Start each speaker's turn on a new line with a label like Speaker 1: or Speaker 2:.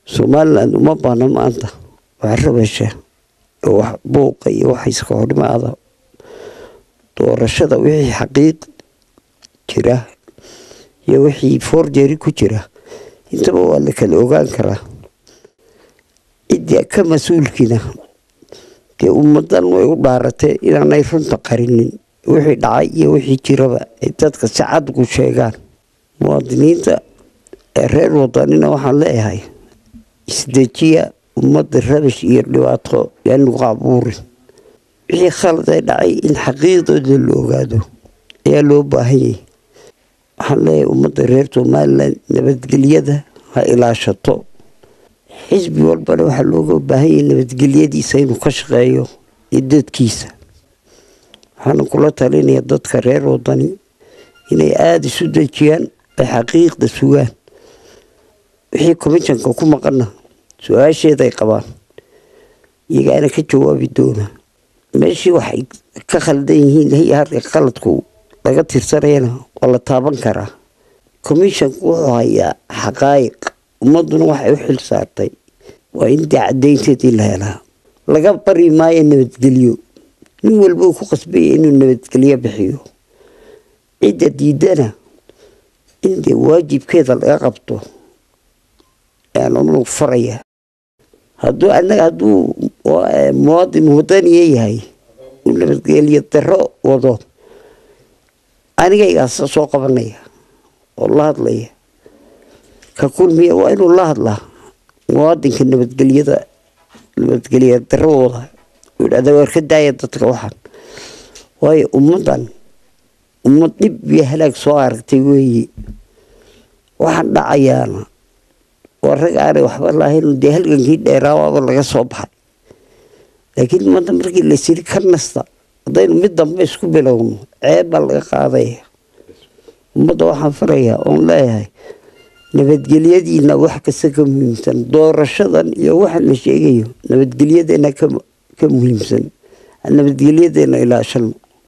Speaker 1: somalilan uma baana maanta wax rabasha oo wax buuqa iyo wax iska horimaada doorashada wixii xaqiiq jira iyo wixii forjeri ku jira intaba waa la kala ogaan karaa ciddii ka mas-uulkiina dee ummadan way u dhaaratee inaanay runta qarinin wixii dhacay iyo wixii jiraba ay dadka si cad ku sheegaan muwaadiniinta ee reer wadanina waxaan leeyahay isdejiya ummadda rabash iyo dhibaato yaanigu abuurin wixii khalad ee dhacay in xaqiiqdooda la ogaado ayaa loo baahan yahay waxaan leeyahay ummadda reer somalilan nabadgelyada ha ilaashato xisbi walbana waxaa looga baahan yahay nabadgelyadiisa inuu ka shaqeeyo iyo dadkiisa waxaana kula talinaya dadka reer wadani inay aada isu dejiyaan ay xaqiiqda sugaan wixii commishanka ku maqana su-aasheeday qabaan iyagaana ka jawaabi doona meeshii waxay ka khaldan yihiin hay qaladku laga tirsanayana waa la taaban karaa commishanku wuxuu hayaa xaqaayiq ummaduna waxay u xil saartay waa in dee cadaynteedii la helaa laga bari maayo nabadgelyo nin walba uu ku qasbaya inuu nabadgelyo bixiyo cidda diidana in dee waajibkeeda laga qabto aanunu faraya hadduu anaga hadduu muwaadin wadaniya yahay uu nabadgelyo daro wado anigaygaasa soo qabanaya oo la hadlaya ka kulmiya waa inuu la hadlaa muwaadinka nabadgelyada nabadgelya darawooda uu idhahda waar ka daaya dadka waxaan waayo ummaddan ummad dhib iyo halaag soo aragtay weeye waxaan dhacayaana waa rag aanay waxba lahayn dee halgankii dheeraawaaba laga soo baxay laakiin ummadda markii laysiri ka nasta haddaynu mid dambe isku bilowno ceeb baa laga qaadaya ummadda waxaan farayaa oon leeyahay nabadgelyadiina wax kasta ka muhiimsan doorashadan iyo waxa la sheegayo nabadgelyadeena ka muhiimsan nabadgelyadeena ilaashano